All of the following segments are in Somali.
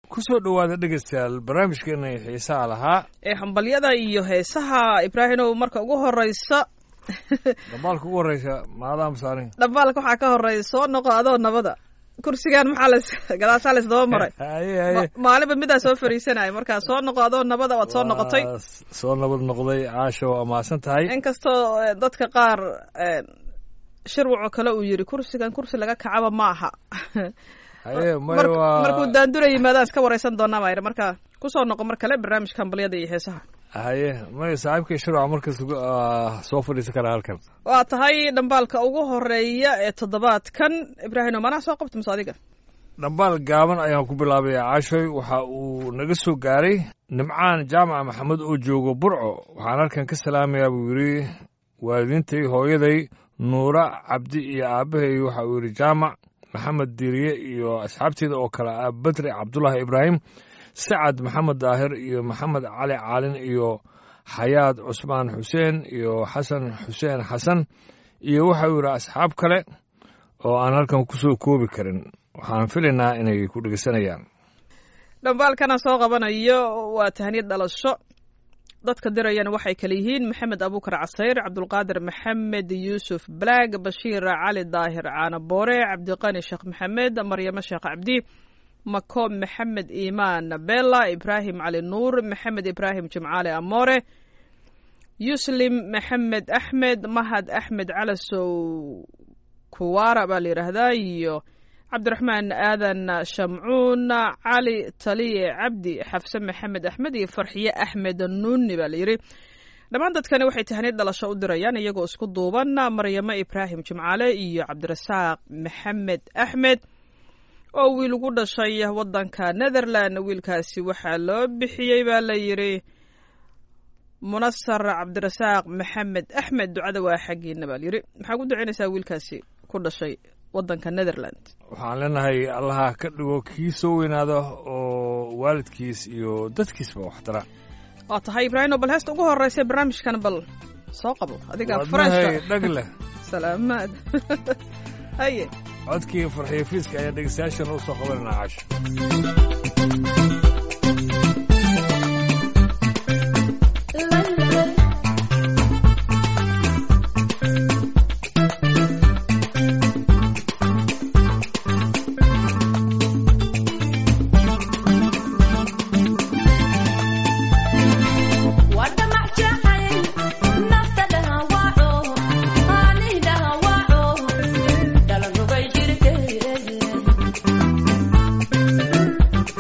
ku soo dhowaada dhegaystayaal barnaamijkeena xiisaha lahaa ee hambalyada iyo heesaha ibraahimow marka ugu horeysa dambaalka ugu horeysa maadaama saarin dhambaalka waxaa ka horey soo noqo adoo nabada kursigan maxaa las gadaashaa las daba maray haye haye Ma- maalinba midaa soo fariisanaya markaa soo noqo adoo nabada waad soo noqotay Waa soo nabad noqday caasha waa mahadsan tahay inkastoo eh, dadka qaar eh, shirwaco kale uu yiri kursigan kursi laga kacaba ma aha haye may Mark- waa markuu daandura yimaadaan iska wareysan doonaa baa yidhi marka kusoo noqo mar kale barnaamijka hambalyada iyo heesaha haye may saaxiibkay shirwac markas ah, soo fadhiisan karaa halkan waa tahay dhambaalka ugu horeeya ee toddobaadkan ibraahimo manaa soo qabta mase adiga dhambaal gaaban ayaan ku bilaabaya caashoy waxa uu naga soo gaaray nimcaan jaamaca maxamed oo joogo burco waxaan halkan ka salaamayaa buu yidhi waalidiintay hooyaday nuura cabdi iyo aabbahay waxa uu yidhi jaamac maxamed diiriye iyo asxaabteeda oo kale ah badri cabdulaahi ibraahim sacad maxamed daahir iyo maxamed cali caalin iyo xayaad cusmaan xuseen iyo xasan xuseen xasan iyo waxa uu yidhi asxaab kale oo aan halkan ku soo koobi karin waxaan filaynaa inay ku dhegeysanayaan dhambaalkana soo qabanayo waa tahniyad dhalasho dadka dirayana waxay kale yihiin maxamed abuukar casayr cabdulqaadir maxamed yuusuf balaag bashiir cali daahir caana boore cabdiqani sheekh maxamed maryamo sheekh cabdi makoom maxamed iimaan bella ibraahim cali nuur maxamed ibraahim jimcaale amoore yuslim maxamed axmed mahad axmed calasow kuwaara baa la yidhaahdaa iyo cabdiraxmaan aadan shamcuun cali taliye cabdi xafse maxamed axmed iyo farxiye axmed nuuni baa la yidhi dhammaan dadkani waxay tahniyad dhalasho u dirayaan iyagoo isku duuban maryamo ibraahim jimcaale iyo cabdirasaaq maxamed axmed oo wiil ugu dhashay wadanka netherland wiilkaasi waxaa loo bixiyey baa la yidhi munasar cabdirasaaq maxamed axmed ducada waa xaggiina baa la yidhi maxaa ku ducaynaysaa wiilkaasi ku dhashay wadanka netherland waxaan leenahay allaha ka dhigo kii soo weynaada oo waalidkiis iyo dadkiisba wax tara waa tahay ibraahimo bal heesta ugu horeysa barnaamijkan bal soo qabo adiga wadnahay farashka dhag leh salaamaad haye codkii farxiyo fiiska ayaa dhegeystayaashan u soo qabanayna caasho Thank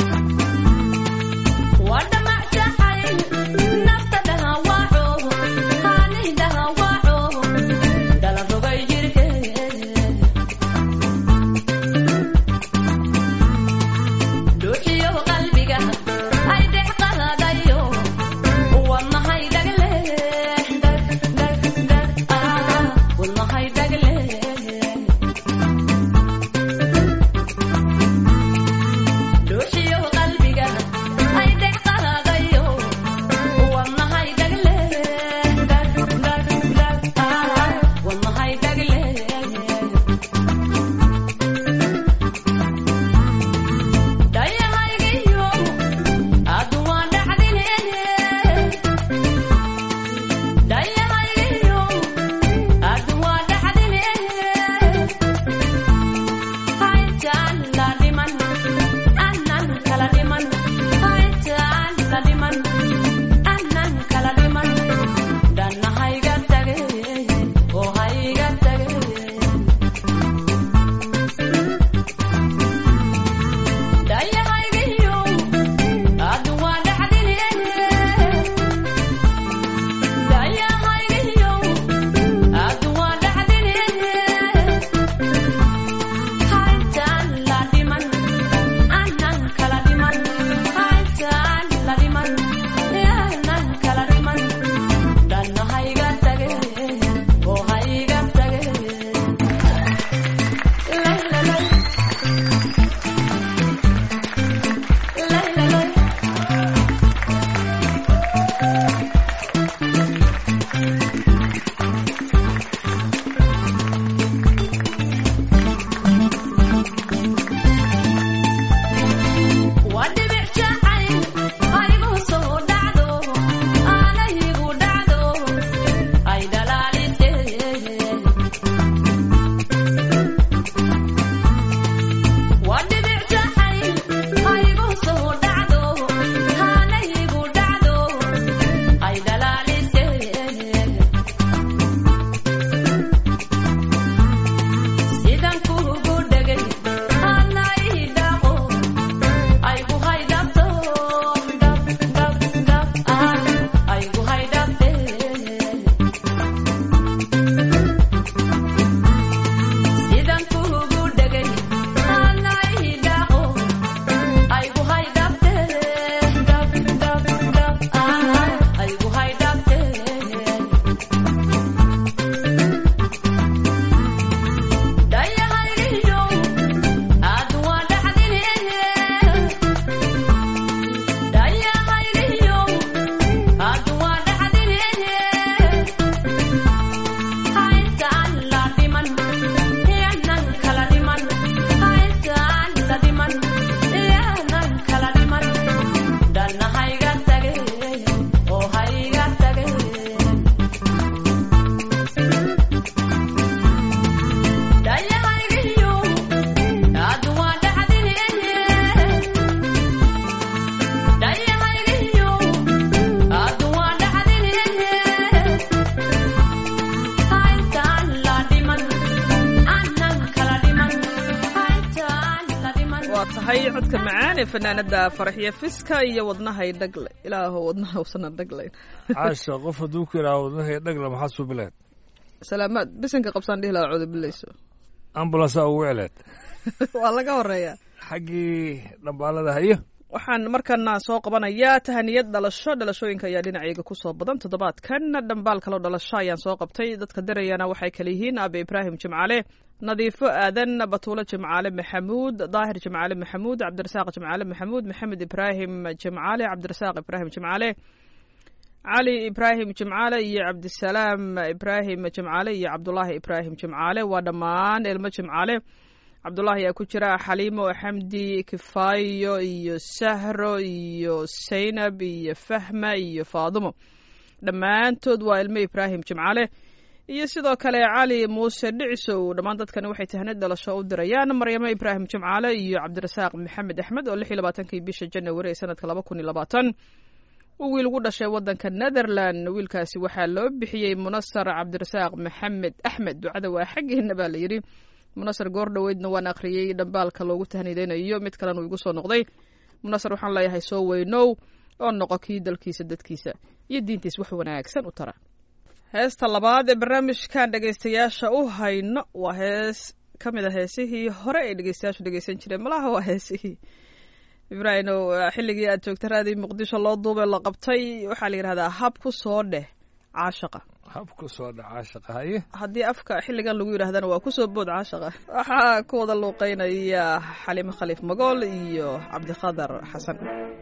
codka macaan ee fanaanada faraxya fiska iyo wadnahay dhagle ilaaho wadnaha usana dhaglayn caasha qof hadduu ku yidhaha wadnahay dhagla maxaad suu bileed salaamaad bisinka qabsaan dhihi lahaa cudubilayso ambulansa ugu celeed waa laga horeeyaa xaggii dhambaalada hayo waxaan markana soo qabanayaa tahaniyad dhalasho dhalashooyinka ayaa dhinacayga kusoo badan toddobaadkan dhambaal kaloo dhalasho ayaan soo qabtay dadka dirayana waxay kale yihiin aabe ibraahim jimcaale nadiifo aadan batuulo jimcaale maxamuud daahir jimcaale maxamuud cabdirasaaq jimcaale maxamuud maxamed ibraahim jimcaale cabdirasaaq ibraahim jimcaale cali ibraahim jimcaale iyo cabdisalaam ibraahim jimcaale iyo cabdulaahi ibraahim jimcaale waa dhammaan ilmo jimcaale cabdulaahi ayaa ku jira xaliimo xamdi kifaayo iyo sahro iyo saynab iyo fahma iyo faadumo dhammaantood waa ilmo ibraahim jimcaale iyo sidoo kale cali muuse dhicisow dhammaan dadkani waxay tahnid dhalasho u dirayaan maryamo ibraahim jimcaale iyo cabdirasaaq maxamed axmed oo lix iyo labaatankii bisha janawari ee sanadka laba kun iyo labaatan uu wiil ugu dhashay waddanka netherland wiilkaasi waxaa loo bixiyey munasar cabdirasaaq maxamed axmed ducada waa xaggeena baa la yidhi munasar goor dhoweydna waan akhriyey dhambaalka loogu tahnideynayo mid kalena uu igu soo noqday munasar waxaan leeyahay soo weynow oo noqo kii dalkiisa dadkiisa iyo diintiis wax wanaagsan u tara heesta labaad ee barnaamijkan dhegaystayaasha u hayno waa hees ka mid a heesihii hore ay dhegaystayaashu dhegaysan jireen malaha waa heesihii ibraahimow xilligii aad joogta raadii muqdisho loo duubay la qabtay waxaa la yidhahdaa hab ku soo dheh caashaqa habku soo dha caashaqa haye haddii afka xilligan lagu yidhaahdana waa kusoo bood caashaqa waxaa ku wada luuqeynaya xaliimo khaliif magool iyo cabdiqadar xasan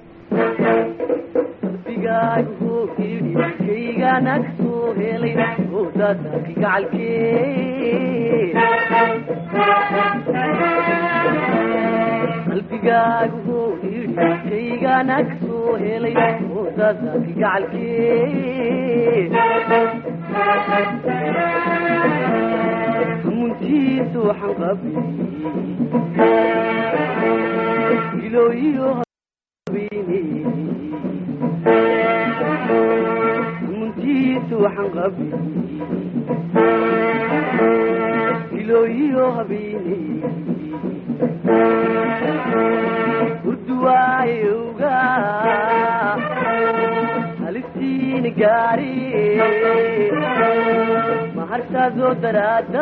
qalbigaagu idhi kaygaanag soo helay odaadaki gacalkee qalbigaagu idhi kaygaanag soo helay odaadaki gacalkee muntiisu waxaan qabi ilooyiyo muntiisu waxaan qabi ilooyiyo habeene urduwaayowga halistiina gaari mahartaadoo daraada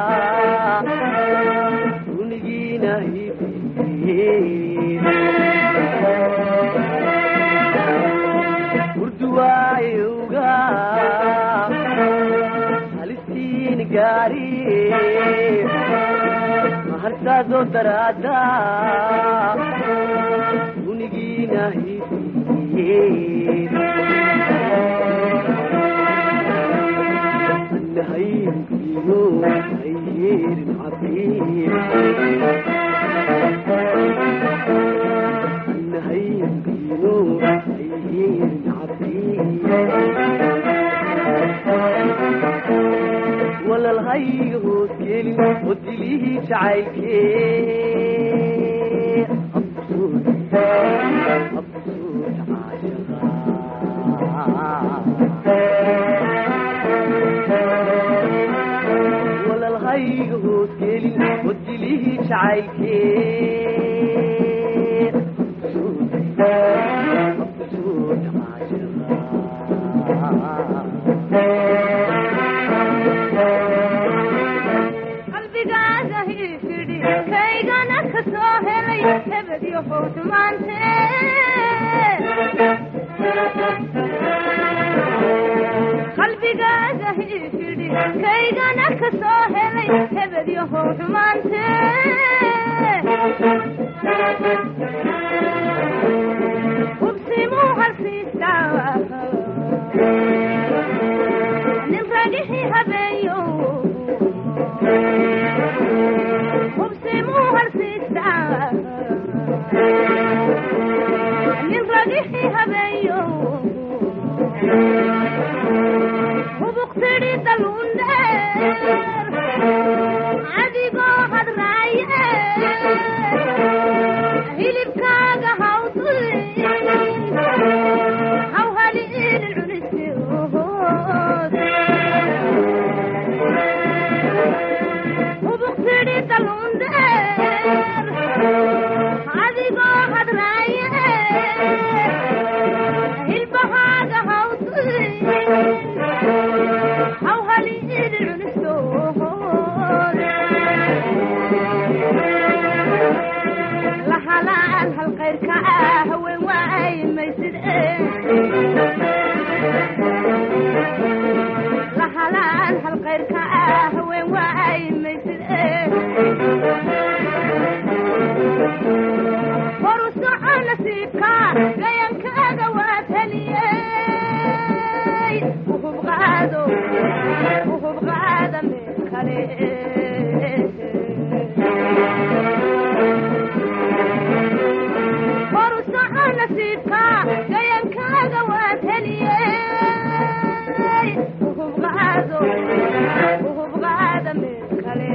unigiina hibe urduwaayowga halistiina gaari mahartaadoo daraada unigiina hibe annahaynkino ayyeerin cabiir annahaynkino ayyeerin cabiir walalhayga hoos gelin oo dilihii jacaylkee absuud absuud caashaqa walalhayga hoos gelin oo dilihii jacaylkee absuud absuud caashaqa qalbigaaga hiifidhi kaygana ka soo helay hebedyo howdhumaante qalbigaaga hiifidhi kaygana ka soo helay hebedyo howdhumaante hubsimuu halsiistaa nin ragixi habeeyo hubsimuu halsiistaa nin ragixi habeeyo hubuqtidhi daluundheer adigoo hadraaye hilibkaaga gayankaaga waa taliyey uhub qaado uhub qaada meel kale horu soco nasiibka gayankaaga waa taliyey uhub qaado uhub qaada meel kale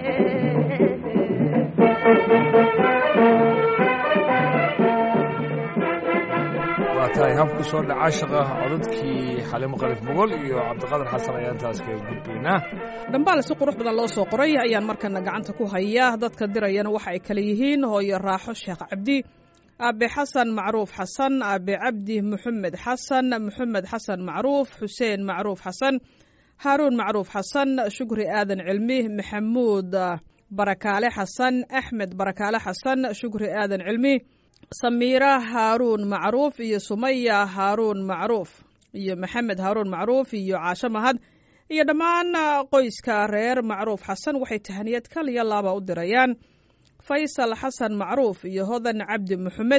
waa tahay habku soo dhaca shaqa codadkii xalimo qalif mogol iyo cabdiqadar xasan ayaan taas kaga gudbaynaa dhambaal si qurux badan loo soo qoray ayaan markana gacanta ku hayaa dadka dirayana waxa ay kale yihiin hooyo raaxo sheekh cabdi aabe xasan macruuf xasan aabe cabdi muxamed xasan muxamed xasan macruuf xuseen macruuf xasan haaruun macruuf xasan shukri aadan cilmi maxamuud barakaale xasan axmed barakaale xasan shukri aadan cilmi samiira haaruun macruuf iyo sumaya haaruun macruuf iyo maxamed haaruun macruuf iyo caasho mahad iyo dhammaan qoyska reer macruuf xasan waxay tahaniyad kal iyo laaba u dirayaan faysal xasan macruuf iyo hodan cabdi maxamed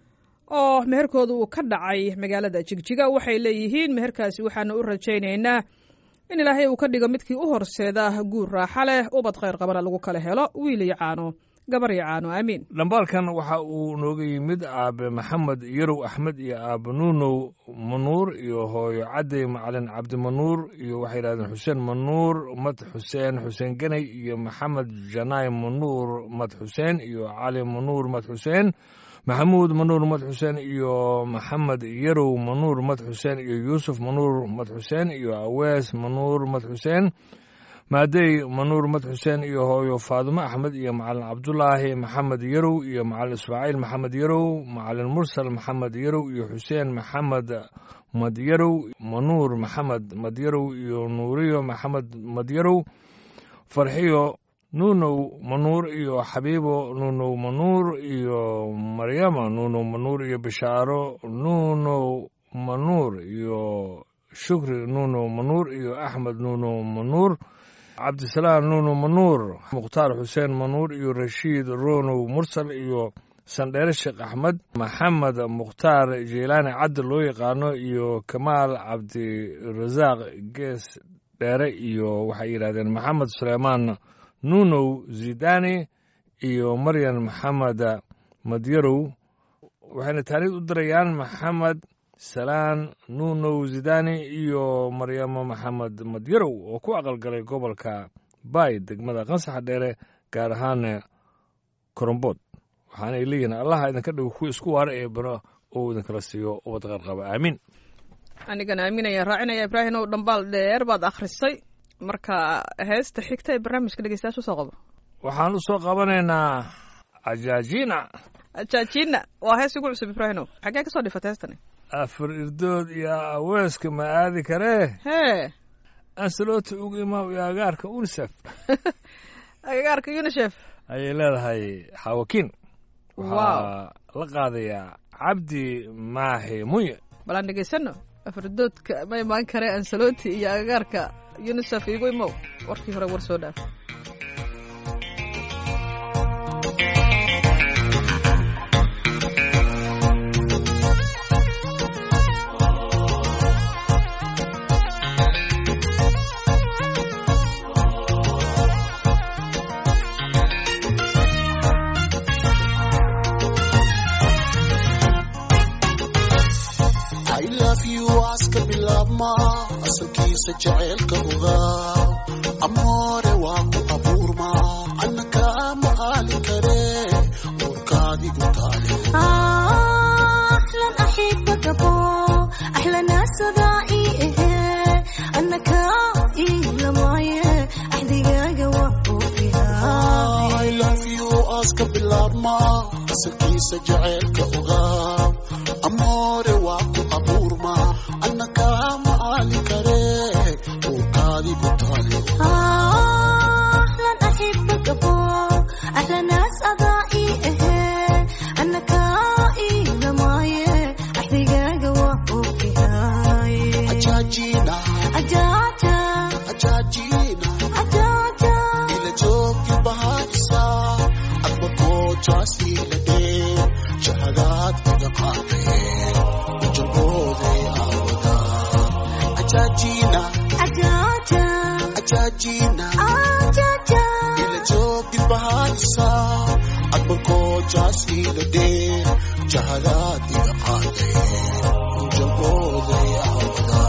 oo meherkooda uu ka dhacay magaalada jigjiga waxay leeyihiin meherkaasi waxaana u rajaynaynaa in ilaahay uu ka dhigo midkii u horseeda guur raaxa leh ubad khayr qabana lagu kala helo wiil iyo caano gabar iyo caano aamiin dhambaalkan waxa uu nooga yimid aabe maxamed yarow axmed iyo aabe nuunow manuur iyo hooyo cadey macalin cabdimanuur iyo waxay yidhahdeen xuseen manuur mad xuseen xuseen ganay iyo maxamed janaay manuur mad xuseen iyo cali manuur mad xuseen maxamuud manuur mad xuseen iyo maxamed yarow manuur mad xuseen iyo yuusuf manuur mad xuseen iyo awees manuur mad xuseen maadey manuur mad xuseen iyo hooyo faadumo axmed iyo macalin cabdulaahi maxamed yarow iyo macalin ismaaciil maxamed yarow macalin mursal maxamed yarow iyo xuseen maxamed madyarow manuur maxamed madyarow iyo nuuriyo maxamed madyarow farxiyo nuunow manuur iyo xabiibo nuunow manuur iyo maryama nuunow manuur iyo bishaaro nuunow manuur iyo shukri nuunow manuur iyo axmed nuunow manuur cabdisalaam nuuno manuur mukhtaar xuseen manuur iyo rashiid ronow mursal iyo sandheere sheekh axmed maxamed mukhtaar jeylaani caddi loo yaqaano iyo kamaal cabdirasaaq gees dheere iyo waxay yidhahdeen maxamed suleymaan nuunow zidani iyo maryan maxamed madyarow waxayna taariid u dirayaan maxamed salaan nuunow zidani iyo maryamo maxamed madyarow oo ku aqalgalay gobolka baay degmada qansaxa dheere gaar ahaan korombood waxaana ay leeyihiin allaha idinka dhigo kuwa isku waara ee bano oo idinkala siiyo ubad qarqaba aamiin anigana aaminayaan raacinaya ibraahim ow dhambaal dheer baad akhrisay marka heesta xigta ee barnaamijka dhegeystayaasha usoo qabo waxaan u soo qabanaynaa ajaajina jaajina waa hees ugu cusub ibraahimow xaggee ka soo dhifatay heestani afar irdood iyo aweeska ma aadi karee hee ansalota ugu imaam iyo agaarka unisef agagaarka unisef ayay leedahay xawakiin Wow. waxaa la qaadayaa cabdi maahi munye bal aan dhegeysano afardoodka ma imaan kare ansaloti iyo agagaarka unisef igu imow warkii hore war soo dhaaf I love you aska bilaabma asalkiisa jaceylka ogaa amoore waa ku abuurma annaka ma aali kare uurkaadigu taale أحلى أحبك أبو أحلى ناس ضائي أنك إلا معي أحدقاق وفيها I love you aska bilaabma asalkiisa jaceylka ogaa amoore waa ku abuurma annaka ma aali kare uurkaadigu taale أحلى أحبك أبو أحلى ناس أضائي أنك إلا معي أحدقاق وفيها ajaajina أجاجا ajaajina أجاجا ila joogi bahaysa adba goojaasi la dhee jahal ajaajina ajaja ila joog dilbahaadisa adbankoo jaas ila dheer jahadaad iga qaaday jalbooday awada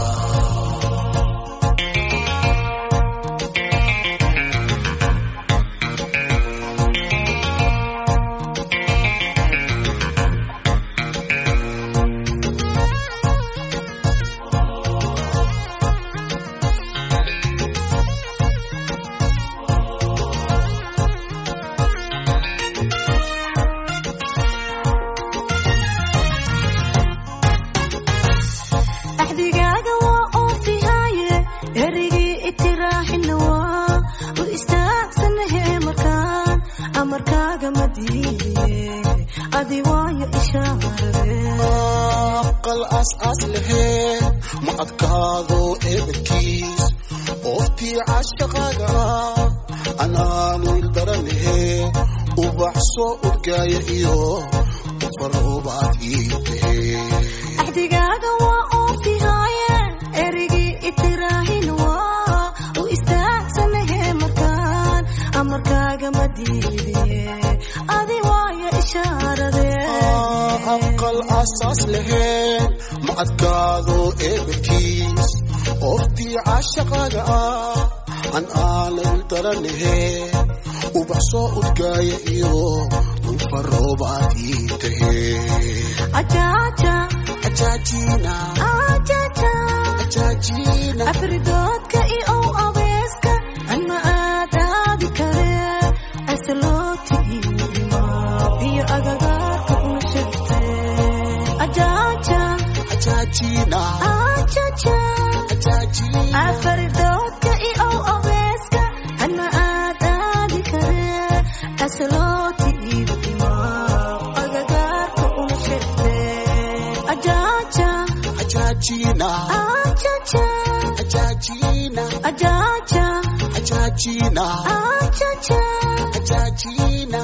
axdigaaga waa oofihaaye erigii itiraaxina waa u istaagsanahe markaan amarkaaga ma diidiye adi waayo ishaarade aqal aas-aas laheen ma adkaado eedankiis ooftii caashaqaaga anaanu ildaranahe ubax soo urgaaya iyo ufaroobaad ii tahe axdigaaga waa oofihaaye erigii itiraaxina waa u istaagsanahe markaan amarkaaga ma diidiye adi waayo ishaarade aqal asaas laheen ma adkaado eedankiis ooftii caashaqaaga ah an aanan daranahe ubax soo urgaaya iyo ufaroobaad ii tahe ajaja ajaajina ajaja ajaajina afridoodka iyo ow abeeska anma aadaadi kare asalooti iima iyo agagaarka una shegte ajaja ajaajina ajaja ajaajina afridoodka iyo ow abeeska anma aadaadi kare asalooti iima agagaarka una shegte ajaja ajaajina ajaja ajaajina ajaja ajaajina ajaja ajaajina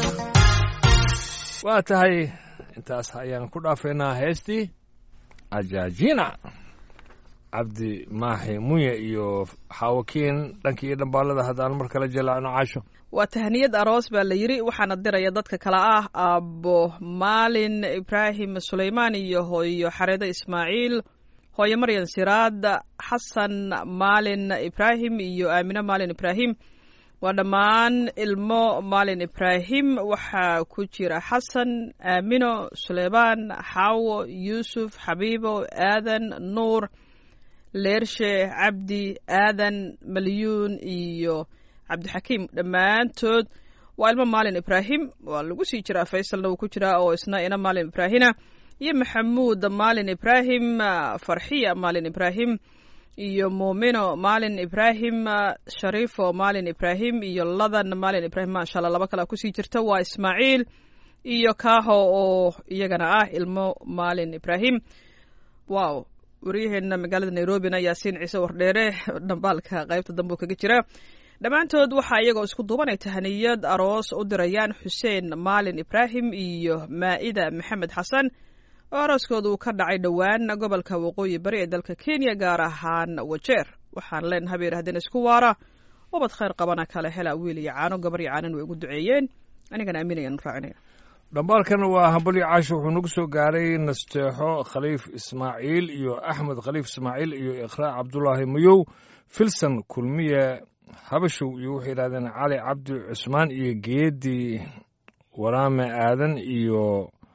waa tahay intaas ayaan ku dhaafaynaa heestii ajaajina cabdi maaxi munye iyo xaawakiin dhankii iyo dhambaalada haddaan mar kale jalaacno caasho waa tahniyad aroos baa la yidhi waxaana diraya dadka kale ah aabbo maalin ibraahim sulaymaan iyo hooyo xareedo ismaaciil hooyo maryan siraad xasan maalin ibraahim iyo aamine maalin ibraahim waa dhammaan ilmo maalin ibraahim waxaa ku jira xasan aamino suleymaan xaawo yuusuf xabiibo aadan nuur leershe cabdi aadan malyuun iyo cabdixakiim dhammaantood waa ilmo maalin ibraahim waa lagu sii jiraa faysalna wuu ku jiraa oo isna ina maalin ibraahina iyo maxamuud maalin ibraahim farxiya maalin ibraahim iyo muumino maalin ibraahim shariifo maalin ibraahim iyo ladan maalin ibraahim maasha allah laba kale kusii jirta waa ismaaciil iyo kaaho oo iyagana ah ilmo maalin ibraahim wow waryaheena magaalada nairobina yaasiin ciise wardheere dhambaalka qaybta dambe kaga jira dhammaantood waxaa iyagoo isku duubanay tahaniyad aroos u dirayaan xuseen maalin ibraahim iyo maa'ida maxamed xasan oo arooskooda uu ka dhacay dhowaan gobolka waqooyi bari ee dalka kenya gaar ahaan wajeer waxaan leenahay bay yidhahdeen isku waara ubad khayr qabana kale hela wiil iyo caano gabar iyo caanan way ugu duceeyeen anigana aaminayaan raacinaya dhambaalkan waa hambalyo caasho wuxuu nagu soo gaaray nasteexo khaliif ismaaciil iyo axmed khaliif ismaaciil iyo iqraa cabdulaahi mayow filson kulmiye habashow iyo waxay yidhahdeen cali cabdi cusmaan iyo geedi waraame aadan iyo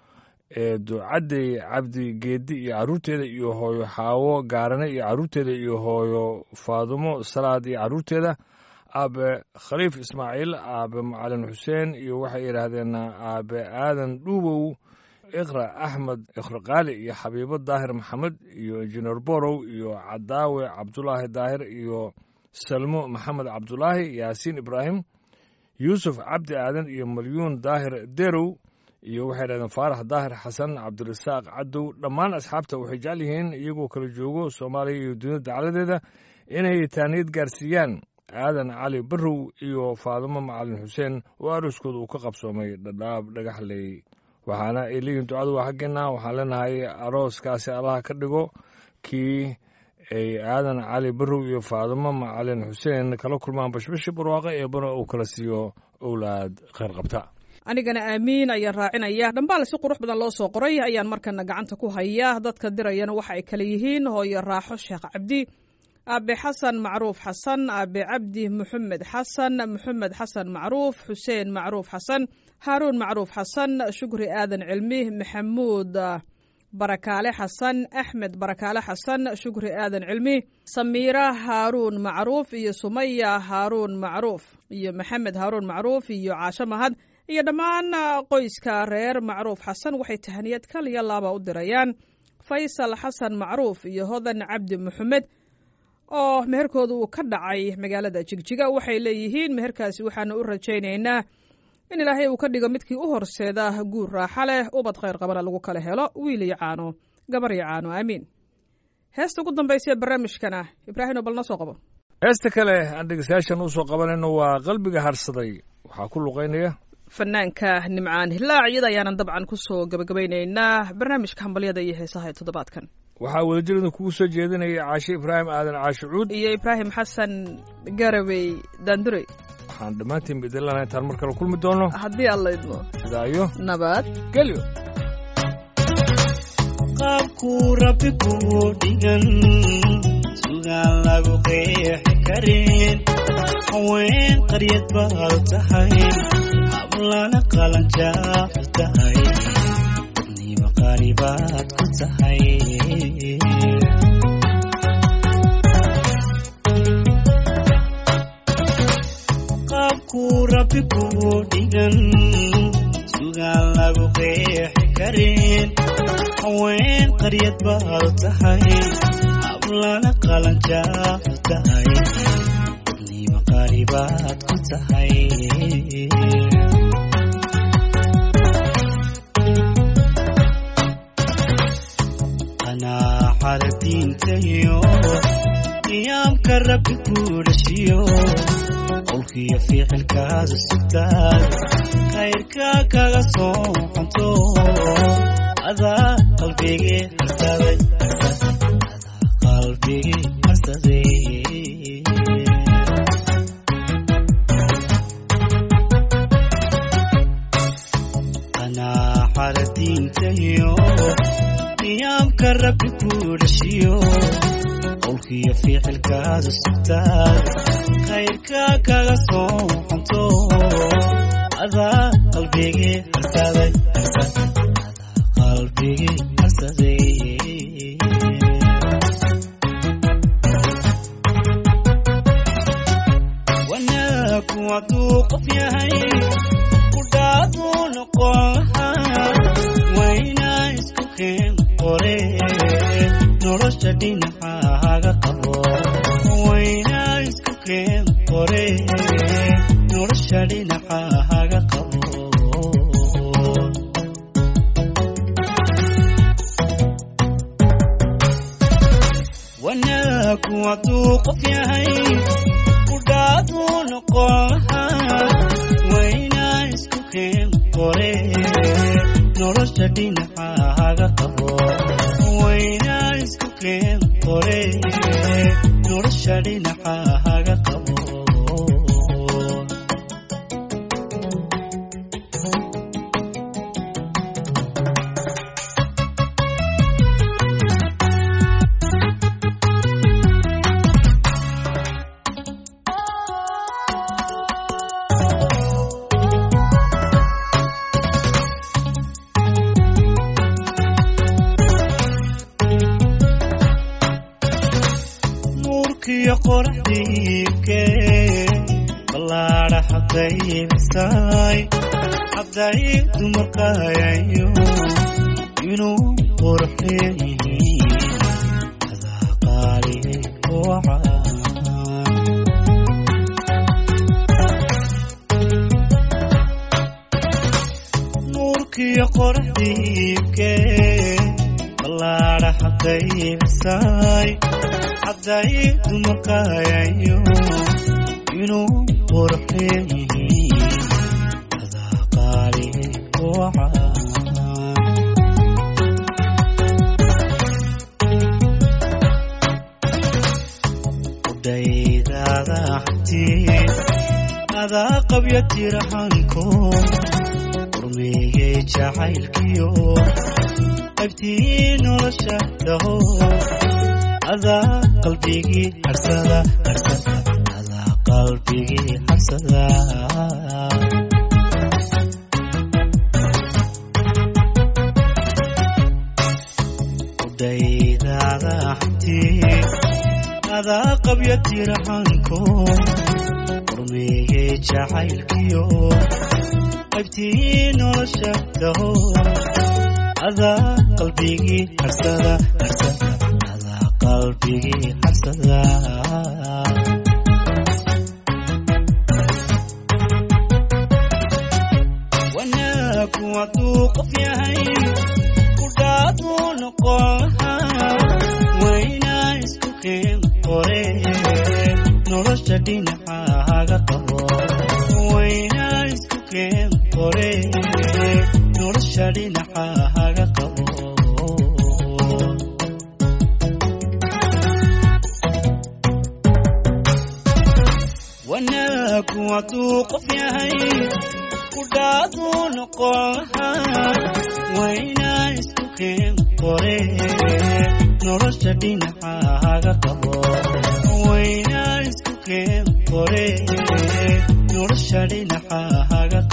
ducadey cabdi geedi iyo carruurteeda iyo hooyo xaawo gaarane iyo carruurteeda iyo hooyo faadumo salaad iyo carruurteeda aabe khaliif ismaaciil aabe macalin xuseen iyo waxay yidhaahdeen aabe aadan dhuubow iqra axmed iqraqaali iyo xabiibo daahir maxamed iyo injineer borow iyo cadaawe cabdulaahi daahir iyo salmo maxamed cabdulaahi yaasiin ibraahim yuusuf cabdi aadan iyo malyuun daahir derow iyo waxay yidhahdeen faarax daahir xasan cabdirasaaq cadow dhammaan asxaabta waxay jecel yihiin iyagoo kala joogo soomaaliya iyo dunida dacaladeeda inay taaniyad gaarsiiyaan aadan cali barrow iyo faadimo macalin xuseen oo aroskooda uu ka qabsoomay dhadhaab dhagaxley waxaana ay leeyihin ducadu waa xaggeena waxaan leenahay arooskaasi allaha ka dhigo kii ay aadan cali barrow iyo faadimo macalin xuseen kala kulmaan bashbashi barwaaqo eebana uu kala siiyo owlaad kheyr qabta anigana aamiin ayaan raacinaya dhambaal si qurux badan loo soo qoray ayaan markana gacanta ku hayaa dadka dirayana waxa ay kale yihiin hooyo raaxo sheekh cabdi aabe xasan macruuf xasan aabe cabdi maxamed xasan maxamed xasan macruuf xuseen macruuf xasan haaruun macruuf xasan shukri aadan cilmi maxamuud barakaale xasan axmed barakaale xasan shukri aadan cilmi samiira haaruun macruuf iyo sumaya haaruun macruuf iyo maxamed haaruun macruuf iyo caasho mahad iyo dhammaan qoyska reer macruuf xasan waxay tahaniyad kaliya laaba u dirayaan faysal xasan macruuf iyo hodan cabdi maxamed oo meherkooda uu ka dhacay magaalada jigjiga waxay leeyihiin meherkaasi waxaanu u rajaynaynaa in ilaahay uu ka dhigo midkii u horseeda guur raaxa leh ubad khayr qabana lagu kala helo wiil iyo caano gabar iyo caano aamiin heesta ugu dambaysa ee barnaamijkana ibraahino bal noo soo qabo heesta kale aan dhegeystayaashan usoo qabanayno waa qalbiga harsaday waxaa ku luqaynaya fanaanka nimcaan hilaac iyada ayaanan dabcan kusoo gabagabaynaynaa barnaamijka hambalyada iyo heesaha ee toddobaadkan waxaa wadajirada kugu soo jeedinaya caashe ibraahim aadan caashe cuud iyo ibraahim xasan garawey daandurey waxaan dhammaantiin idinlana intaan mar kale kulmi doono haddii alla idmo sidaayo nabad gelyo qaabkuu rabbi kuu dhigan sugaan lagu qeexi karin haween qaryad baad tahay hablana qalanjaafu tahay nima qaali baad ku tahay qaabkuu rabbi kuu dhigan sugaan lagu qeexi karin haween qaryad baad tahay hablana qalanjaafu tahay nima qaali baad ku tahay qanaaxada diintayo qiyaamka rabbi kuu dhashiyo qowlkiyo ficilkaada sugtaad khayrka kaga soo xunto adaa qalbigii harsaday adaa qalbigii harsaday qanaaxada diintayo qiyaamka rabbi kuu dhashiyo qowlkiyo ficilkaada sugtaad khayrka kaga soo xunto adaa qalbigii harsaday adaa qalbigii harsaday wanaagu hadduu qof yahay kudhaaduu noqon lahaa waynaa isku keen qore nolosha dhinacaaga qabo waynaa isku keen qore nolosha dhinacaaga qabo wanaagu hadduu qof yahay kudhaaduu noqon lahaa waynaa isku keen qore nolosha dhinacaaga qabo waynaa isku keen qore nolosha dhinacaaga qabo nuurkiyo qoraxdiibke ballaadha xadaybisay xaday dumarqayayo inuu qurxeeyihiin adaa qaali wacaan nuurkiyo qoraxdiibke ballaadha xadaybisay xaday dumarqayayo inuu qurxeeyihiin adaa qaali wacaan qudhaydaada xabtii adaa qabya tirahanko urmeeyey jacaylkiyo qaybtii nolosha dhaho adaa qalbigii harsada harsada adaa qalbigii harsada qudhaydaada xabtii adaa qabya tirahanko urmeeyey jacaylkiyo qaybtii nolosha dhaho adaa qalbigii harsada harsada adaa qalbigii harsada wanaagu hadduu qof yahay kudhaaduu noqon lahaa waynaa isku keen qore nolosha dhinacaaga qabo waynaa isku keen qore nolosha dhinacaaga qabo wanaagu hadduu qof yahay kudhaaduu noqon lahaa waynaa isku keen qore nolosha dhinacaaga qabo waynaa isku keen qore nolosha dhinacaaga